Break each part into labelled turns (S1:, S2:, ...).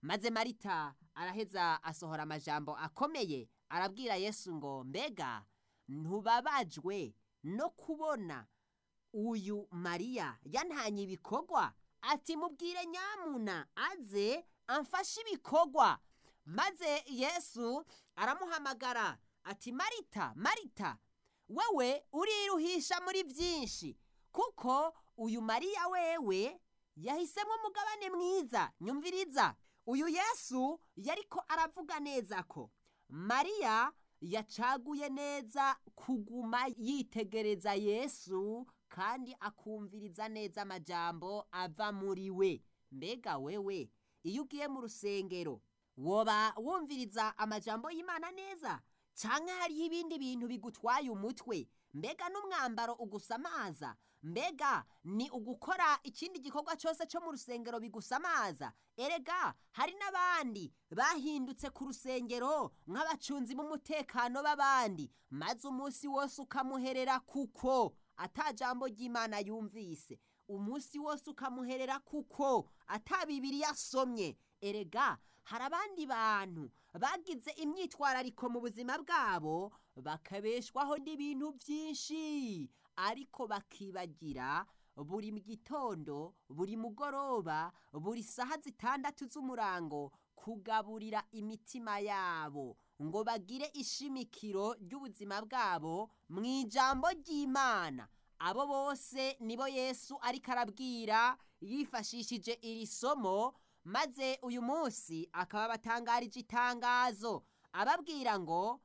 S1: maze marita araheza asohora amajambo akomeye arabwira yesu ngo mbega ntubabajwe no kubona uyu mariya yantanye ibikorwa ati mubwire nyamuna aze amfashe ibikorwa maze yesu aramuhamagara ati marita marita wewe uriruhisha muri byinshi kuko uyu mariya wewe yahisemo umugabane mwiza nyumviriza uyu yesu yariko aravuga neza ko mariya yacaguye neza kuguma yitegereza yesu kandi akumviriza neza amajambo ava muri we mbega wewe iyo ugiye mu rusengero woba wumviriza amajambo y'imana neza cyangwa hariho ibindi bintu bigutwaye umutwe mbega n'umwambaro ugusamaza mbega ni ugukora ikindi gikorwa cyose cyo mu rusengero bigusamaza erega hari n'abandi bahindutse ku rusengero nk'abacunzi b'umutekano b'abandi maze umunsi wose ukamuherera kuko atajambo ry'imana yumvise umunsi wose ukamuherera kuko ata bibiri yasomye erega hari abandi bantu bagize imyitwarariko mu buzima bwabo bakabeshwaho n'ibintu byinshi ariko bakibagira buri gitondo buri mugoroba buri saha zitandatu z'umurango kugaburira imitima yabo ngo bagire ishimikiro ry'ubuzima bwabo mu ijambo ry'imana abo bose nibo yesu ariko arabwira yifashishije iri somo maze uyu munsi akaba abatangarije itangazo ababwira ngo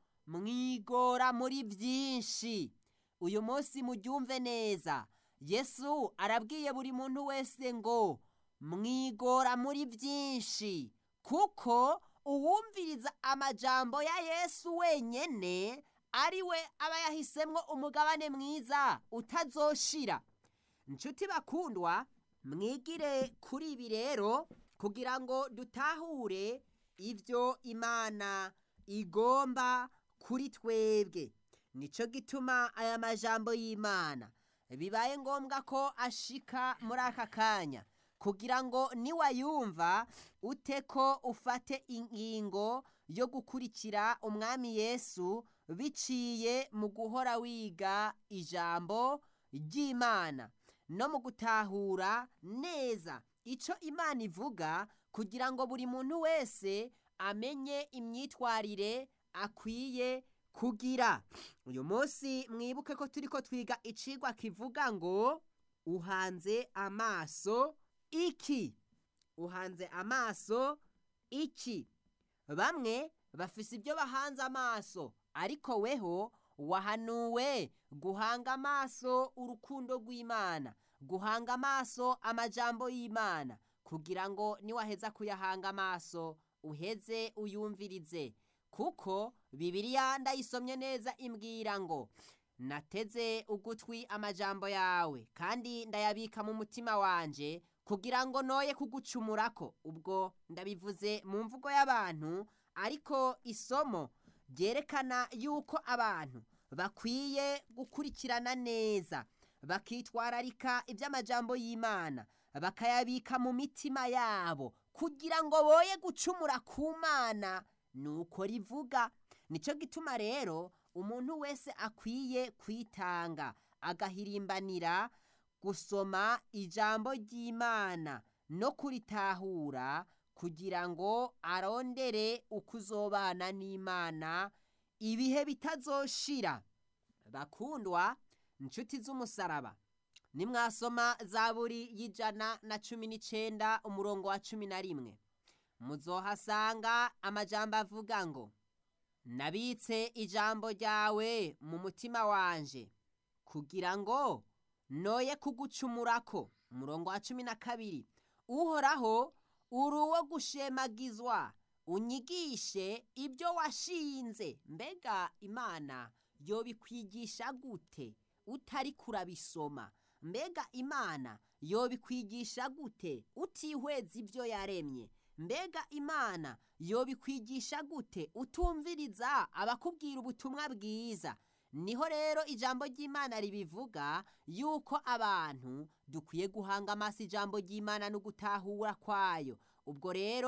S1: mwigora muri byinshi uyu munsi muryumve neza yesu arabwiye buri muntu wese ngo mwigora muri byinshi kuko uwumviriza amajambo ya yesu wenyine ari we aba yahisemo umugabane mwiza utazoshira inshuti bakundwa mwigire kuri ibi rero kugira ngo dutahure ibyo imana igomba kuri twebwe nicyo gituma aya majambo y'imana bibaye ngombwa ko ashika muri aka kanya kugira ngo niwayumva ute ko ufate ingingo yo gukurikira umwami yesu biciye mu guhora wiga ijambo ry'imana no mu gutahura neza icyo imana ivuga kugira ngo buri muntu wese amenye imyitwarire akwiye kugira uyu munsi mwibuke ko turi ko twiga icigwa kivuga ngo uhanze amaso iki uhanze amaso iki bamwe bafise ibyo bahanze amaso ariko weho wahanuwe guhanga amaso urukundo rw'imana guhanga amaso amajambo y'imana kugira ngo niwaheza kuyahanga amaso uheze uyumvirize kuko bibiriya ndayisomye neza imbwira ngo nateze ugutwi amajambo yawe kandi ndayabika mu mutima wanje kugira ngo noye kugucumurako ubwo ndabivuze mu mvugo y'abantu ariko isomo ryerekana yuko abantu bakwiye gukurikirana neza bakitwararika iby'amajambo y'imana bakayabika mu mitima yabo kugira ngo boye gucumura ku mana nuko rivuga nicyo gituma rero umuntu wese akwiye kwitanga agahirimbanira gusoma ijambo ry'imana no kuritahura kugira ngo arondere uko uzobana n'imana ibihe bitazoshira bakundwa inshuti z'umusaraba nimwasoma zaburi y'ijana na cumi n'icyenda umurongo wa cumi na rimwe muzohasanga amajambo avuga ngo nabitse ijambo ryawe mu mutima wanje kugira ngo noye kugucumurako umurongo wa cumi na kabiri uhoraho uri uwo gushemagizwa unyigishe ibyo washinze mbega imana yobikwigisha gute utari kurabisoma mbega imana yobikwigisha gute utihweza ibyo yaremye mbega imana yobikwigisha gute utumviriza abakubwira ubutumwa bwiza niho rero ijambo ry'imana ribivuga yuko abantu dukwiye guhanga amaso ijambo ry'imana no gutahura kwayo ubwo rero